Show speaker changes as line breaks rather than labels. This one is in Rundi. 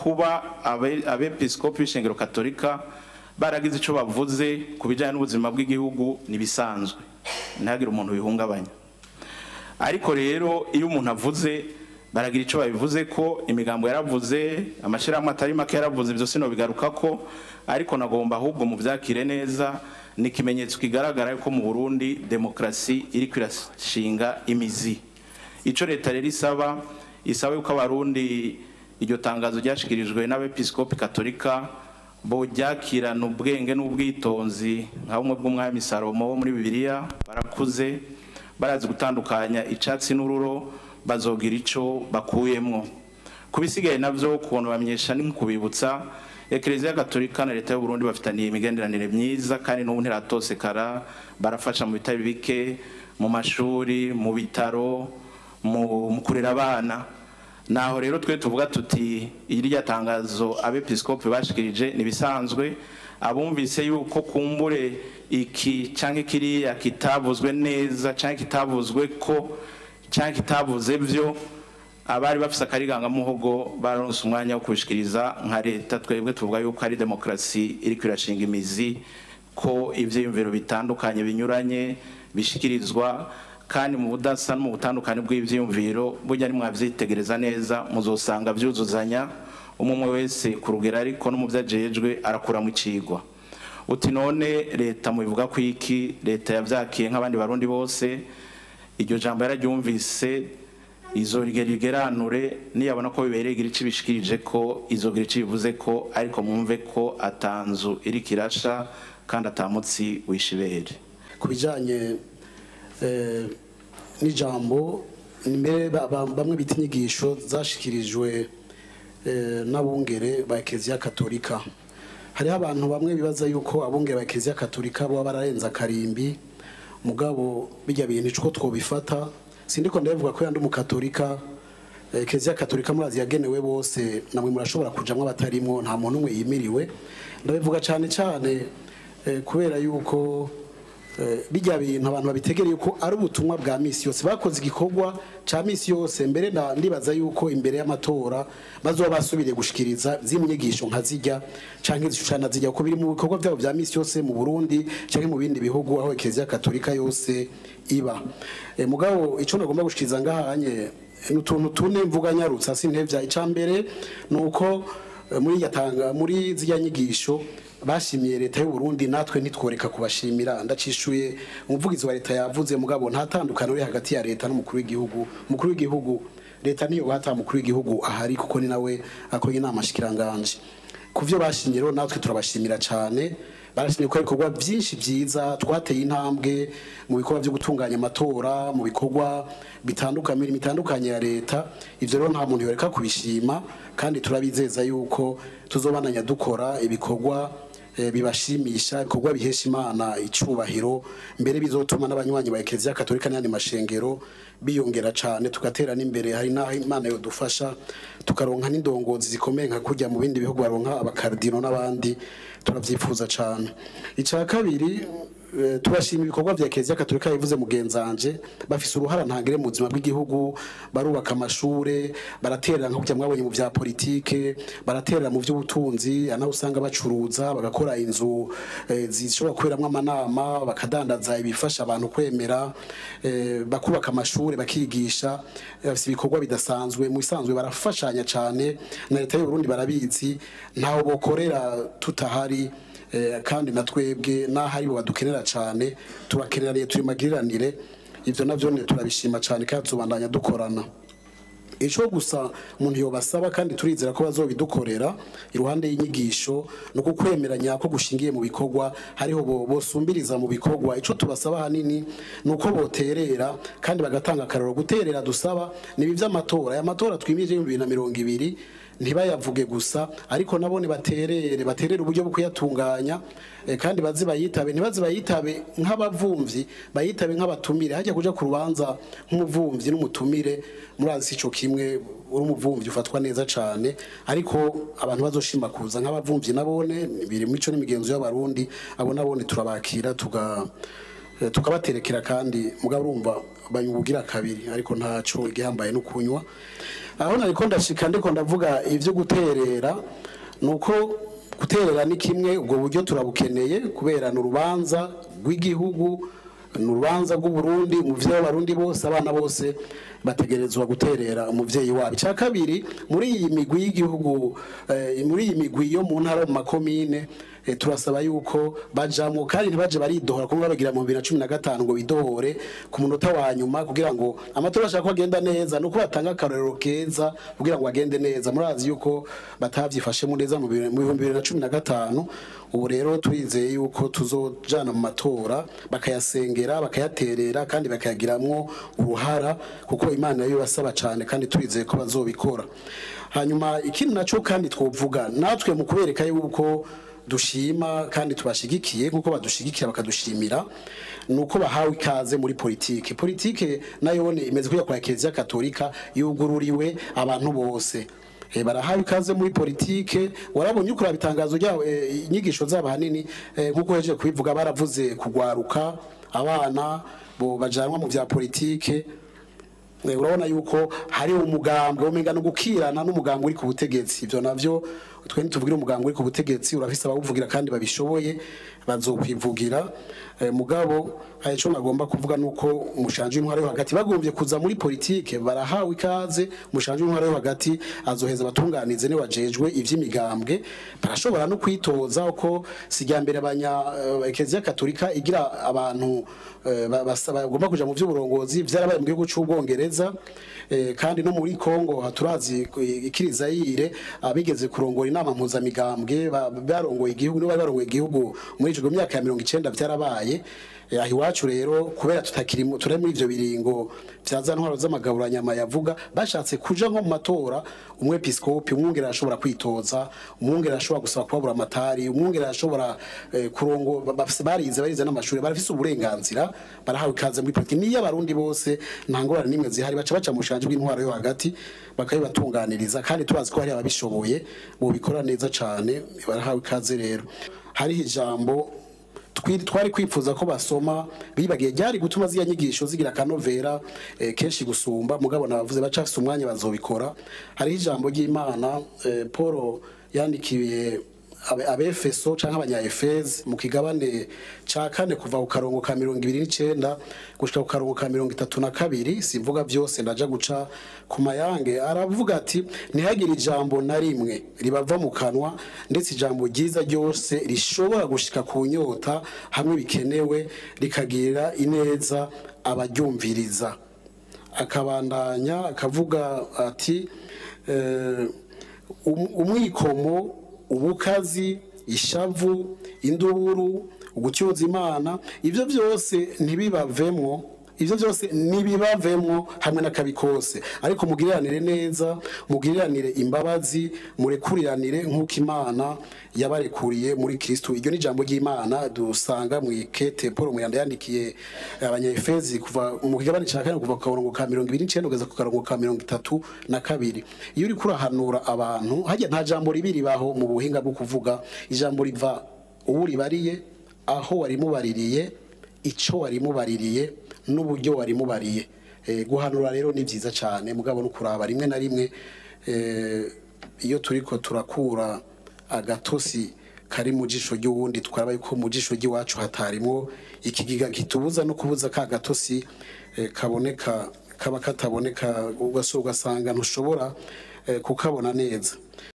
kuba abe- abepiskopi b'ishengero katolika baragize icyo bavuze ku bijyanye n'ubuzima bw'igihugu ntibisanzwe ntihagire umuntu bihungabanya ariko rero iyo umuntu avuze baragira icyo babivuze ko imigambo yaravuze amashyirahamwe atari make yaravuze ibyo sino bigaruka ko ariko nagomba ahubwo mu byakire neza ni ikimenyetso kigaragara ko mu burundi demokarasi iri kwirashinga imizi icyo leta rero isaba isaba yuko abarundi iryo tangazo ryashyikirijwe n'abepiskopi katolika boryakirana ubwenge n'ubwitonzi nka bumwe bw'umwami salomo wo muri bibiliya barakuze barazi gutandukanya icyatsi n'ururo bazogira icyo bakuyemwo ku bisigaye nabyo ukuntu bamenyesha ni kubibutsa ekereziya gatolika na leta y'u Burundi bafitaniye imigenderanire myiza kandi n'ubu ntiratosekara barafasha mu bitari bike mu mashuri mu bitaro mu mu kurera abana naho rero twe tuvuga tuti irya tangazo abepiskopi bashikirije nibisanzwe abumvise yuko kumbure iki canke kiriya kitavuzwe neza canke kitavuzwe ko canke kitavuze vyo abari bafise akarigangamuhogo baronse umwanya wo kubishikiriza nka leta twebwe tuvuga yuko ari demokarasi iriko irashinga imizi ko ivyiyumviro bitandukanye binyuranye bishikirizwa kandi mu budasa no mu butandukane bw'ivyiyumviro burya nimwavyitegereza neza muzosanga vyuzuzanya umwe umwe wese ku rugero ariko no mu vyo ajejwe arakuramo icigwa uti none leta mubivuga ko iki leta yavyakiye nk'abandi barundi bose iryo jambo yararyumvise izogera igeranure niyabona ko bibereye igira ico ibishikirije ko izogira ico bivuze ko ariko mwumve ko atanzu iriko irasha kandi atamutsi wishibere
ku bijyanye eh, n'ijambo mbere ba- ba- bamwe bita inyigisho zashikirijwe eh, n'abungere ba ekeziya katolika hariho abantu bamwe bibaza yuko abungere ba ekeziya katolika baba bararenze akarimbi mugabo bijya bintu ico twobifata sindiko ndabivuga ko yandi umukatolika eh, ekeziya katolika murazi yagenewe bose namwe murashobora kujamwo abatarimwo nta muntu umwe yimiriwe ndabivuga cyane cyane eh, kubera yuko Eh, bijya bintu abantu babitegereye yuko ari ubutumwa bwa misi yose bakoze igikorwa ca misi yose mbere na ndibaza yuko imbere y'amatora bazoba basubiriye gushikiriza z'inyigisho nka zijya canke zishushana zijya kuko biri mu bikorwa byabo bya misi yose mu Burundi canke mu bindi bihugu aho ekeziya katolika yose iba Eh, mugabo ico nagomba gushikiriza ngahanye ni utuntu tune mvuga nyarutsa sintevya icambere nuko eh, muri yatanga muri zijya nyigisho bashimiye leta y'u Burundi natwe ntitworeka kubashimira ndacishuye umuvugizi wa leta yavuze mugabo nta tandukano riri hagati ya leta n'umukuru w'igihugu umukuru w'igihugu leta niyo hata umukuru w'igihugu ahari kuko ni nawe akora inama shikiranganje ku byo bashimye rero natwe turabashimira cyane barashimye ko ibikorwa byinshi byiza twateye intambwe mu bikorwa byo gutunganya amatora mu bikorwa bitandukanye imirimo itandukanye ya leta ivyo rero nta muntu yoreka kubishima kandi turabizeza yuko tuzobananya dukora ibikorwa eh, bibashimisha ibikorwa bihesha imana icubahiro mbere bizotuma n'abanywanyi ba ekeziya katolika n'ayandi mashengero biyongera cane tugatera n'imbere hari n'aho imana yodufasha tukaronka n'indongozi zikomeye nka kurya mu bindi bihugu baronka abakardino n'abandi turavyifuza cane ica kabiri eh, turashima ibikorwa vya ekeziya katolika bivuze mugenzanje bafise uruhara ntangire mu buzima bw'igihugu barubaka amashure baraterera nka kurya mwabonye mu vya politike baraterera mu vy'ubutunzi anaho usanga bacuruza bagakora inzu eh, zishobora kuberamwo amanama bakadandaza ibifasha abantu kwemera eh, bakubaka amashure bakigisha eh, bafise ibikorwa bidasanzwe mu bisanzwe barafashanya cane na leta y'u Burundi barabizi ntaho bokorera tutahari eh, kandi na twebwe n'aho ari bo badukenera cane turakeneraniye turi magiriranire ivyo navyo ne turabishima cane kandi tubandanya dukorana ico gusa umuntu yobasaba kandi turizera ko bazobidukorera iruhande y'inyigisho no kukwemeranya ko gushingiye mu bikorwa hariho bo- bosumbiriza mu bikorwa ico tubasaba hanini nuko boterera kandi bagatanga akararo guterera dusaba nibi vy'amatora aya matora twimije mu 2020 ntibayavuge gusa ariko nabone baterere baterere uburyo bwo kuyatunganya eh, kandi bazi bayitabe ntibazi bayitabe nk'abavumvyi bayitabe nk'abatumire hajya kuja ku rubanza nk'umuvumvyi n'umutumire murazi ico kimwe uri umuvumvyi ufatwa neza cane ariko abantu bazoshima kuza nk'abavumvyi nabone biri mico n'imigenzo y'abarundi abo nabone turabakira tuga eh, tukabaterekera kandi mugabo urumva banyubugira kabiri ariko ntaco igihambaye no kunywa aho nariko ndashika ndiko ndavuga ivyo guterera nuko guterera ni kimwe ubwo buryo turabukeneye kubera ni urubanza rw'igihugu ni urubanza rw'uburundi umuvyeyi w'abarundi bose abana bose bategerezwa guterera umuvyeyi wabo icya kabiri muri iyi migwi y'igihugu eh, muri iyi migwi yo mu ntara mu makomine eh, turasaba yuko bajamwo kandi ntibaje baridohora kuko babagira mu 2015 ngo bidohore ku munota wa nyuma kugira ngo amatora ashaka ko agenda neza nuko batanga akarorero keza kugira ngo agende neza murazi yuko batavyifashemo neza mu bihumbi- mu 2015 ubu rero turizeye yuko tuzojana mu matora bakayasengera bakayaterera kandi bakayagiramwo uruhara kuko imana yo basaba cyane kandi turizeye ko bazobikora hanyuma ikindi naco kandi twovuga natwe mu kubereka yuko dushima kandi tubashigikiye nkuko badushigikira bakadushimira nuko bahawe ikaze muri politike politike nayo ni imeze kuya kwa Kiliziya Katolika yugururiwe abantu bose Eh, barahawe ikaze muri politike warabonye ukura bitangazo ryawe eh, inyigisho zabo hanini eh, nkuko heje kubivuga baravuze kugwaruka abana bo bajanwa mu vya politike Eh, urabona yuko hari umugambwe umenga no gukirana n'umugambwe uri ku butegetsi ivyo navyo twe ntituvugira umugambwe uri ku butegetsi urafise abawuvugira kandi babishoboye bazokwivugira Eh, mugabo hari ico nagomba kuvuga nuko umushanje w'intwaro yo hagati bagombye kuza muri politike barahawe ikaze umushanje w'intwaro yo hagati azoheza abatunganize ne wajejwe ivy'imigambwe barashobora no kwitoza uko sijya mbere abanya eh, Eklezia Katolika igira abantu eh, ba- basa- bagomba kuja mu vy'uburongozi vyarabaye mu gihugu c'ubwongereza eh, kandi no muri Kongo haturazi ikirizayire abigeze kurongora inama mpuzamigambwe ba- barongoye igihugu nibo bari barongoye igihugu muri ico myaka ya 90 vyarabaye Eh, aho iwacu rero kubera tutakiri mu- turi muri ivyo biringo vya za ntwaro z'amagaburanyama yavuga bashatse kuja nko mu matora umwepiskopi umwungere arashobora kwitoza umwungere arashobora gusaba kubabura amatari umwungere arashobora eh, kurongo ba- bafise barize barize n'amashuri barafise uburenganzira barahawe ikaze muri politiki niyo abarundi bose nta ngorane n'imwe zihari baca baca mu bushanje bw'intwaro yo hagati bakabibatunganiriza kandi tubazi ko hari ababishoboye bobikora neza cane barahawe ikaze rero hariho ijambo Twi- twari kwifuza ko basoma bibagiye ryari gutuma ziya nyigisho zigira akanovera eh, kenshi gusumba mugabo nabavuze baca bafise umwanya bazobikora hariho ijambo ry'imana eh, paul yandikiye abe- abefeso canke abanyaefezi mu kigabane ca kane kuva ku karongo ka mirongo ibiri n'icenda gushika ku karongo ka mirongo itatu na kabiri simvuga vyose ndaja guca ku mayange aravuga ati ntihagire ijambo na rimwe ribava mu kanwa ndetse ijambo ryiza ryose rishobora gushika ku nyota hamwe bikenewe rikagirira ineza abaryumviriza akabandanya akavuga ati eh, um- umwikomo ubukazi ishavu induburu ugutyoza imana ibyo byose ntibibavemwo ibyo byose ntibibavemwo hamwe n'akabi kose ariko mugiriranire neza mugiriranire imbabazi murekuriranire nk'uko imana yabarekuriye muri kristo iryo ni ijambo ry'imana dusanga mu ikete paul muyanda yandikiye abanyefezi kuva mu kigabane cya kane kuva ku karongo ka mirongo ibiri n'icenda kugeza ku karongo ka mirongo itatu na kabiri iyo uriko urahanura abantu hajya nta jambo ribi ribaho mu buhinga bwo kuvuga ijambo riva uwo uribariye aho warimubaririye ico warimubaririye n'uburyo warimubariye Eh, guhanura rero ni byiza cyane mugabo no kuraba rimwe na rimwe eh, iyo turiko turakura agatosi kari mu jisho ry'uwundi twaraba yuko mu jisho ry'iwacu hatarimwo ikigiga kitubuza no kubuza ka gatosi eh, kaboneka kaba kataboneka ugaso ugasanga ntushobora eh, kukabona neza